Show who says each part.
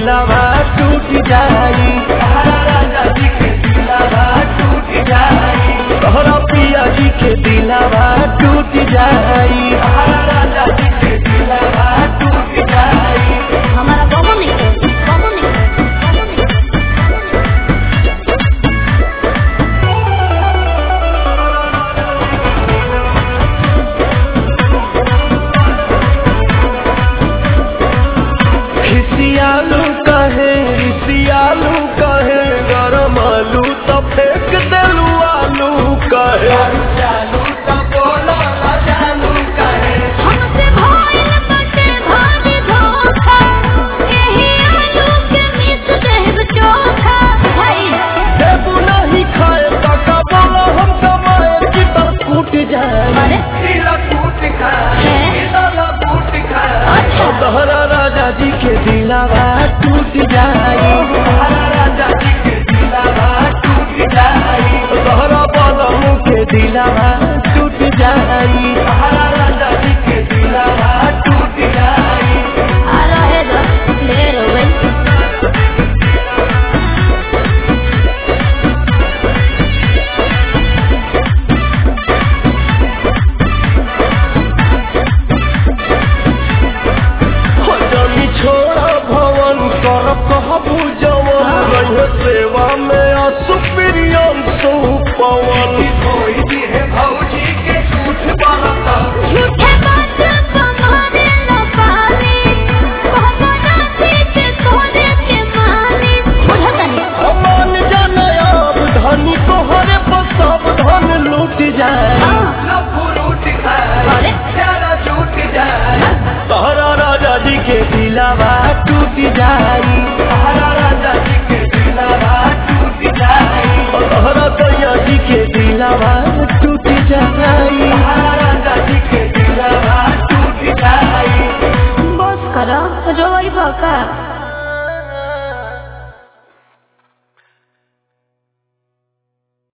Speaker 1: दिलावा टूट जाई
Speaker 2: हमारा राजा जी के दिलावा टूट जाई
Speaker 1: तोहरा पिया जी के दिलावा टूट जाई
Speaker 2: हमारा राजा जी के दिलावा टूट जाई
Speaker 3: हमारा बाबू नहीं है बाबू नहीं है बाबू नहीं है
Speaker 1: खिसियालू कहे रिसियालू कहे गरम आलू तो फेंक देलू आलू कहे
Speaker 2: चालू तो बोलो ना चालू करे
Speaker 3: हमसे भइल बाटे भारी धोखा एही आलू के मिस देब चोखा भाई
Speaker 1: देबू नहीं खाए काका बोलो हम कमाए कि तो टूट जाए
Speaker 3: अरे
Speaker 2: दिला टूट खाए
Speaker 3: हैं?
Speaker 2: दिला टूट खाए
Speaker 3: अच्छा
Speaker 1: तोहरा राजा जी के दिलावा टूट जाई
Speaker 2: हमारा राजा जी के दिलावा टूट जाई
Speaker 1: तोहरा बलमू के दिलावा टूट जाई
Speaker 2: हमारा राजा जी के दिलावा टूट जाई
Speaker 3: आ रहे दो ले रो भाई
Speaker 1: जमी छोड़ा भवन कर कहबू जवन रहे सेवा में असुप्रियम सुपवन
Speaker 2: कोई भी है भौजी के झूठ बरता
Speaker 3: झूठे